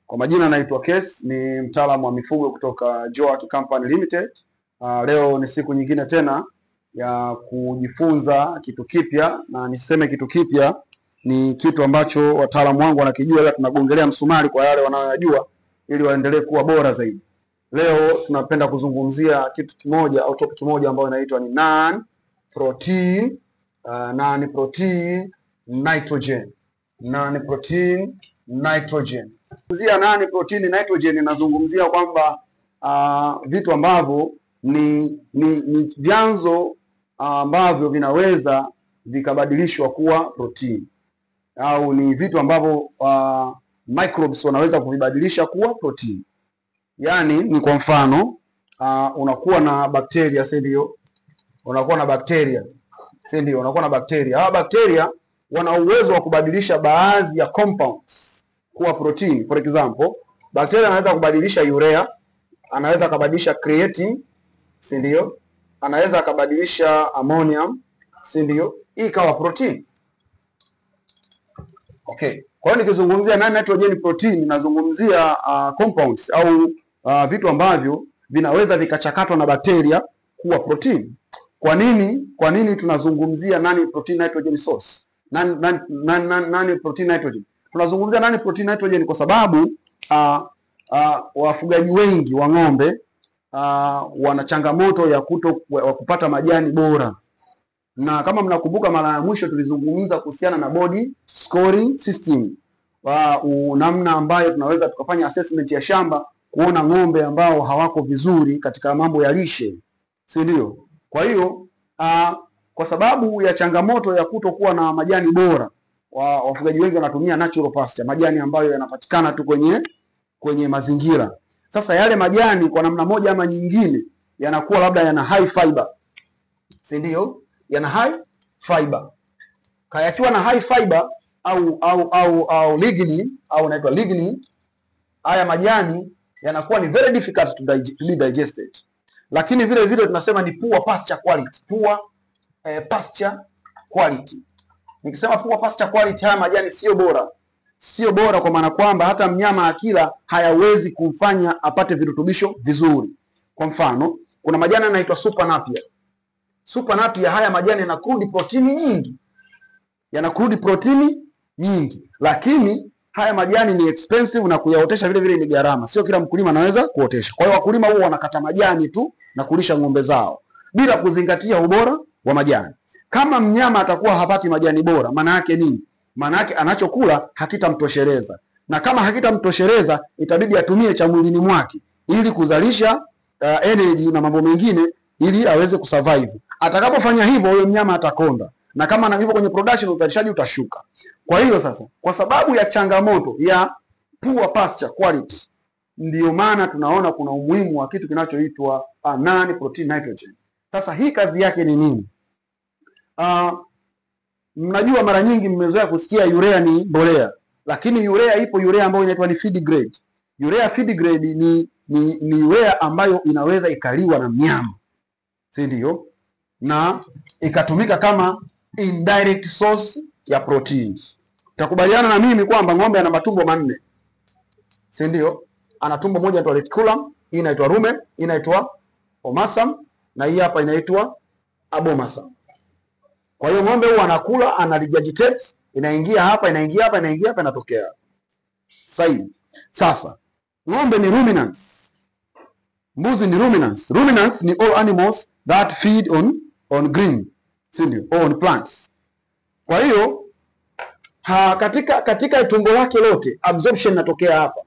Kwa majina naitwa Kes, ni mtaalamu wa mifugo kutoka Joack Company Limited. Uh, leo ni siku nyingine tena ya kujifunza kitu kipya, na niseme kitu kipya ni kitu ambacho wataalamu wangu wanakijua, ila tunagongelea msumari kwa yale wanayoyajua ili waendelee kuwa bora zaidi. Leo tunapenda kuzungumzia kitu kimoja au topic moja ambayo inaitwa ni non protein uh, non protein nitrogen non protein nitrogen. Kuzungumzia non protein nitrogen inazungumzia kwamba uh, vitu ambavyo ni ni, ni vyanzo ambavyo vinaweza vikabadilishwa kuwa protein au ni vitu ambavyo uh, microbes wanaweza kuvibadilisha kuwa protein. Yaani ni kwa mfano uh, unakuwa na bakteria, si ndio? Unakuwa na bakteria, si ndio? Unakuwa na bakteria. Hawa bakteria wana uwezo wa kubadilisha baadhi ya compounds kuwa protein. For example, bakteria anaweza kubadilisha urea, anaweza akabadilisha creatine, si ndio? Anaweza akabadilisha ammonium, si ndio? Hii ikawa protein. Okay. Kwa hiyo nikizungumzia non nitrogen protein nazungumzia uh, compounds au uh, vitu ambavyo vinaweza vikachakatwa na bakteria kuwa protein. Kwa nini? Kwa nini tunazungumzia non protein nitrogen source? Non, non, non, non, non protein nitrogen. Tunazungumzia non protein nitrogen kwa sababu uh, uh, wafugaji wengi wa ng'ombe uh, wana changamoto ya kuto wa kupata majani bora na kama mnakumbuka mara ya mwisho tulizungumza kuhusiana na body scoring system wa namna ambayo tunaweza tukafanya assessment ya shamba kuona ng'ombe ambao hawako vizuri katika mambo ya lishe, si ndio? Kwa hiyo uh, kwa sababu ya changamoto ya kutokuwa na majani bora wa, wafugaji wengi wanatumia natural pasture, majani ambayo yanapatikana tu kwenye kwenye mazingira. Sasa yale majani kwa namna moja ama nyingine yanakuwa labda yana high fiber, si ndio? yana high fiber. Kaya yakiwa na high fiber au au au au lignin au inaitwa lignin, haya majani yanakuwa ni very difficult to, dig to be digested. Lakini vile vile tunasema ni poor pasture quality, poor eh, pasture quality. Nikisema poor pasture quality, haya majani sio bora, sio bora kwa maana kwamba hata mnyama akila hayawezi kumfanya apate virutubisho vizuri. Kwa mfano, kuna majani yanaitwa super napier Super napier haya majani yana crude protini nyingi, yana crude protini nyingi, lakini haya majani ni expensive na kuyaotesha vile vile ni gharama. Sio kila mkulima anaweza kuotesha. Kwa hiyo wakulima huwa wanakata majani tu na kulisha ng'ombe zao bila kuzingatia ubora wa majani. Kama mnyama atakuwa hapati majani bora, maana yake nini? Maana yake anachokula hakitamtosheleza, na kama hakitamtosheleza itabidi atumie cha mwilini mwake ili kuzalisha uh, energy na mambo mengine ili aweze kusurvive. Atakapofanya hivyo, huyo mnyama atakonda, na kama na hivyo kwenye production, uzalishaji utashuka. Kwa hiyo sasa, kwa sababu ya changamoto ya poor pasture quality, ndiyo maana tunaona kuna umuhimu wa kitu kinachoitwa uh, non protein nitrogen. Sasa hii kazi yake ni nini? Uh, mnajua mara nyingi mmezoea kusikia urea ni mbolea, lakini urea ipo urea ambayo inaitwa ni feed grade. Urea feed grade ni ni, ni urea ambayo inaweza ikaliwa na mnyama si ndio? Na ikatumika kama indirect source ya protein. Utakubaliana na mimi kwamba ng'ombe ana matumbo manne, si ndio? Ana tumbo moja inaitwa reticulum, hii inaitwa rumen, hii inaitwa omasum na hii hapa inaitwa abomasum. Kwa hiyo ng'ombe huwa anakula, ana regurgitate, inaingia hapa, inaingia hapa, inaingia hapa, inatokea. Sahihi. Sasa ng'ombe ni ruminants. Mbuzi ni ruminants. Ruminants ni all animals that feed on on green, si ndio? On plants. Kwa hiyo ha, katika katika tumbo lake lote absorption inatokea hapa,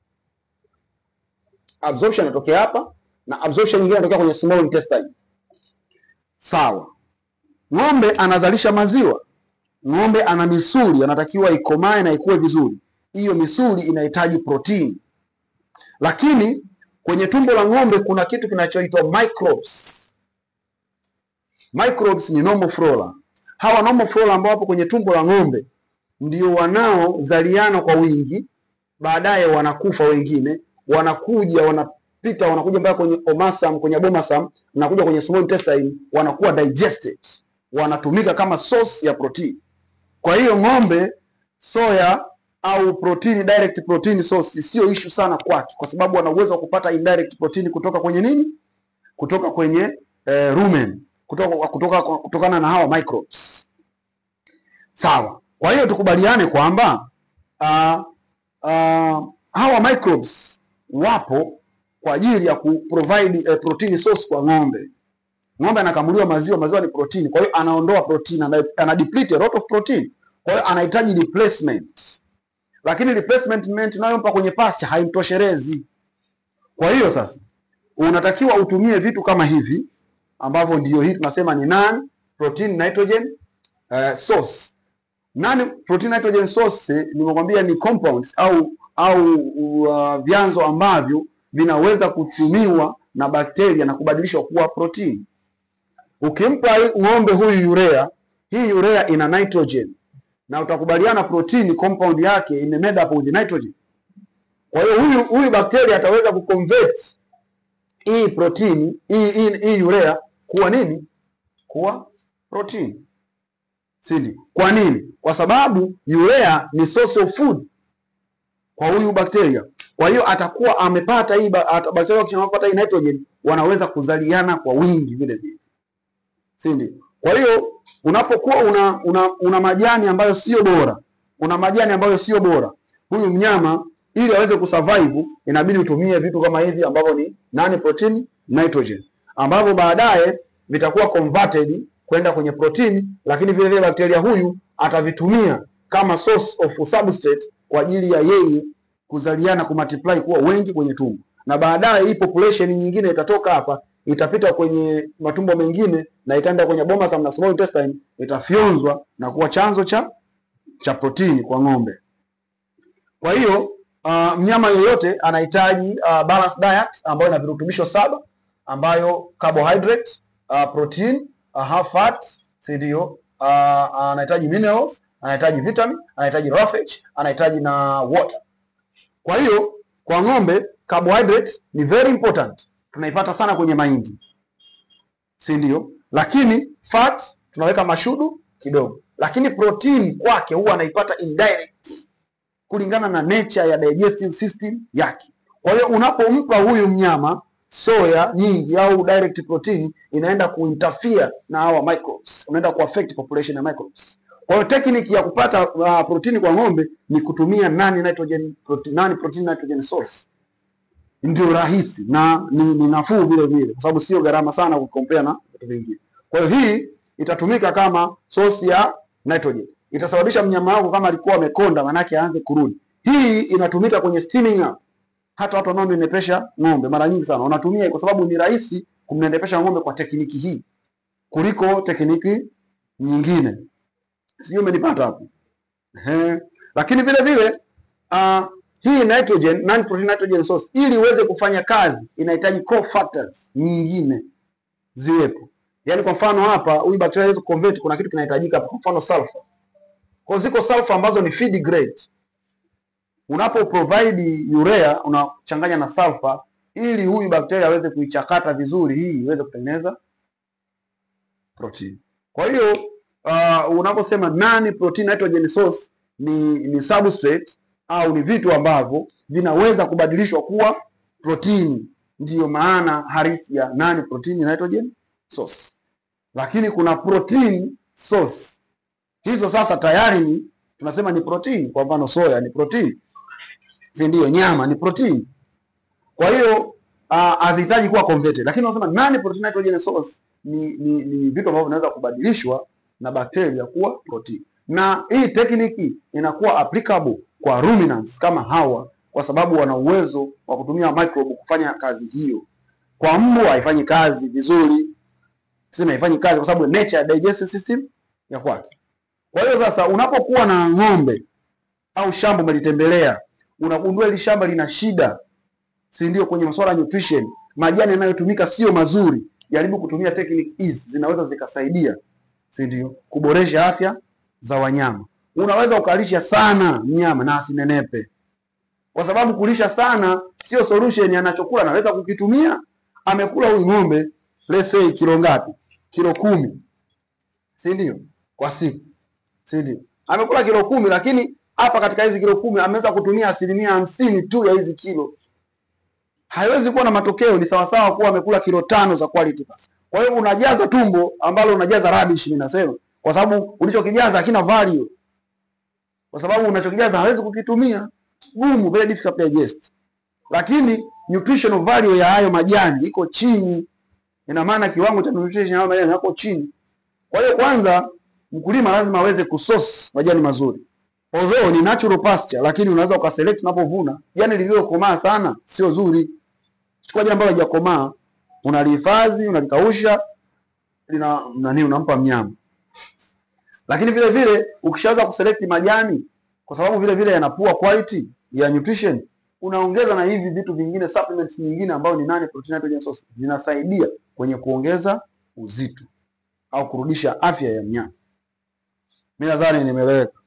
absorption inatokea hapa na absorption nyingine inatokea kwenye small intestine. Sawa. Ng'ombe anazalisha maziwa, ng'ombe ana misuli, anatakiwa ikomae na ikue vizuri. Hiyo misuli inahitaji protini, lakini kwenye tumbo la ng'ombe kuna kitu kinachoitwa microbes. Microbes ni normal flora. Hawa normal flora ambao wapo kwenye tumbo la ng'ombe ndio wanaozaliana kwa wingi, baadaye wanakufa wengine, wanakuja wanapita, wanakuja mpaka kwenye omasum, kwenye abomasum, wanakuja kwenye small intestine, wanakuwa digested, wanatumika kama source ya protein. Kwa hiyo ng'ombe, soya au protein direct protein source sio issue sana kwake, kwa sababu ana uwezo wa kupata indirect protein kutoka kwenye nini? Kutoka kwenye eh, rumen, kutoka, kutoka, kutokana na hawa microbes. Sawa. Kwa hiyo tukubaliane kwamba uh, uh, hawa microbes wapo kwa ajili ya kuprovide eh, protein source kwa ng'ombe. Ng'ombe anakamuliwa maziwa, maziwa ni protein, kwa hiyo anaondoa protein, ana, ana deplete a lot of protein, kwa hiyo anahitaji replacement, lakini replacement unayompa kwenye pasture haimtoshelezi. Kwa hiyo sasa unatakiwa utumie vitu kama hivi ambavyo ndio hii tunasema ni non protein nitrogen uh, source. Non protein nitrogen source nimekwambia ni compounds au au uh, vyanzo ambavyo vinaweza kutumiwa na bakteria na kubadilishwa kuwa protein. Ukimpa ng'ombe huyu urea, hii urea ina nitrogen na utakubaliana protein compound yake ime made up with nitrogen. Kwa hiyo huyu huyu bakteria ataweza kuconvert hii protein hii, hii, hii urea kuwa nini? Kuwa protein. Sindi. Kwa nini? Kwa sababu urea ni source of food kwa huyu bakteria. Kwa hiyo atakuwa amepata hii bakteria wakishapata hii nitrogen wanaweza kuzaliana kwa wingi vile vile. Sindi. Kwa hiyo unapokuwa una, una, una majani ambayo sio bora, una majani ambayo sio bora, huyu mnyama ili aweze kusurvive inabidi utumie vitu kama hivi ambavyo ni non protein nitrogen ambavyo baadaye vitakuwa converted kwenda kwenye protini, lakini vile vile bakteria huyu atavitumia kama source of substrate kwa ajili ya yeye kuzaliana kumultiply kuwa wengi kwenye tumbo, na baadaye hii population nyingine itatoka hapa itapita kwenye matumbo mengine na itaenda kwenye bomas na small intestine, itafyonzwa na kuwa chanzo cha cha protini kwa ng'ombe. Kwa hiyo uh, mnyama yoyote anahitaji uh, balanced diet ambayo ina virutubisho saba ambayo carbohydrate, uh, protein, uh, half fat, si ndio? Uh, anahitaji minerals, anahitaji vitamin, anahitaji roughage, anahitaji na water. Kwa hiyo kwa ng'ombe carbohydrate ni very important, tunaipata sana kwenye mahindi, si ndio? Lakini fat tunaweka mashudu kidogo, lakini protein kwake huwa anaipata indirect kulingana na nature ya digestive system yake. Kwa hiyo unapompa huyu mnyama soya nyingi au direct protein inaenda kuinterfere na hawa microbes, unaenda kuaffect population ya microbes. Kwa hiyo technique ya kupata uh, protini kwa ng'ombe ni kutumia non nitrogen protein, non protein nitrogen source, ndio rahisi na ni, ni nafuu vile vile, kwa sababu sio gharama sana kukompea na vitu vingine. Kwa hiyo hii itatumika kama source ya nitrogen, itasababisha mnyama wako kama alikuwa amekonda, manake aanze kurudi. Hii inatumika kwenye steaming up hata watu wanaonenepesha ng'ombe mara nyingi sana wanatumia kwa sababu ni rahisi kumnenepesha ng'ombe kwa tekniki hii kuliko tekniki nyingine. Sijui umenipata hapo? Ehe. Lakini vile vile uh, hii nitrogen non protein nitrogen source ili iweze kufanya kazi inahitaji cofactors nyingine ziwepo. Yaani kwa mfano hapa huyu bacteria hawezi convert, kuna kitu kinahitajika hapa, kwa mfano sulfur. Kwa ziko sulfur ambazo ni feed grade unapo provide urea unachanganya na sulfur ili huyu bakteria aweze kuichakata vizuri, hii iweze kutengeneza protein. Kwa hiyo uh, unaposema non protein nitrogen source ni, ni substrate au ni vitu ambavyo vinaweza kubadilishwa kuwa protini, ndiyo maana halisi ya non protein nitrogen source. Lakini kuna protein source, hizo sasa tayari ni tunasema ni protini. Kwa mfano soya ni protini si ndio? Nyama ni protini. Kwa hiyo hazihitaji kuwa converted, lakini unasema non protein nitrogen source ni, ni, ni vitu ambavyo vinaweza kubadilishwa na bakteria kuwa protini, na hii tekniki inakuwa applicable kwa ruminants kama hawa, kwa sababu wana uwezo wa kutumia microbe kufanya kazi hiyo. Kwa mbwa haifanyi kazi vizuri, sema haifanyi kazi kwa sababu nature ya digestive system ya kwake. Kwa hiyo sasa unapokuwa na ng'ombe au shamba umelitembelea unagundua hili shamba lina shida, si ndio? Kwenye masuala ya nutrition, majani yanayotumika sio mazuri. Jaribu kutumia technique hizi, zinaweza zikasaidia, si ndio, kuboresha afya za wanyama. Unaweza ukalisha sana mnyama na asinenepe, kwa sababu kulisha sana sio solution. Anachokula anaweza kukitumia. Amekula huyu ng'ombe let's say kilo ngapi? Kilo kumi, si ndio, kwa siku, si ndio? Amekula kilo kumi, lakini hapa katika hizi kilo kumi ameweza kutumia asilimia hamsini tu ya hizi kilo, haiwezi kuwa na matokeo. Ni sawasawa kuwa amekula kilo tano za quality pass. Kwa hiyo unajaza tumbo ambalo unajaza rubbish, mimi nasema, kwa sababu ulichokijaza hakina value, kwa sababu unachokijaza hawezi kukitumia, gumu, very difficult to digest. Lakini nutritional value ya hayo majani iko chini, ina maana kiwango cha nutrition ya hayo majani yako chini. Kwa hiyo kwanza, mkulima lazima aweze kusource majani mazuri although ni natural pasture, lakini unaweza ukaselect unapovuna. Jani lililokomaa sana sio zuri. Chukua jani ambalo halijakomaa, unalihifadhi, unalikausha, lina nani, unampa mnyama. Lakini vile vile ukishaanza kuselect majani, kwa sababu vile vile yanapua quality ya nutrition, unaongeza na hivi vitu vingine, supplements nyingine ambayo ni nane protein nitrogen source, zinasaidia kwenye kuongeza uzito au kurudisha afya ya mnyama. Mimi nadhani nimeeleweka.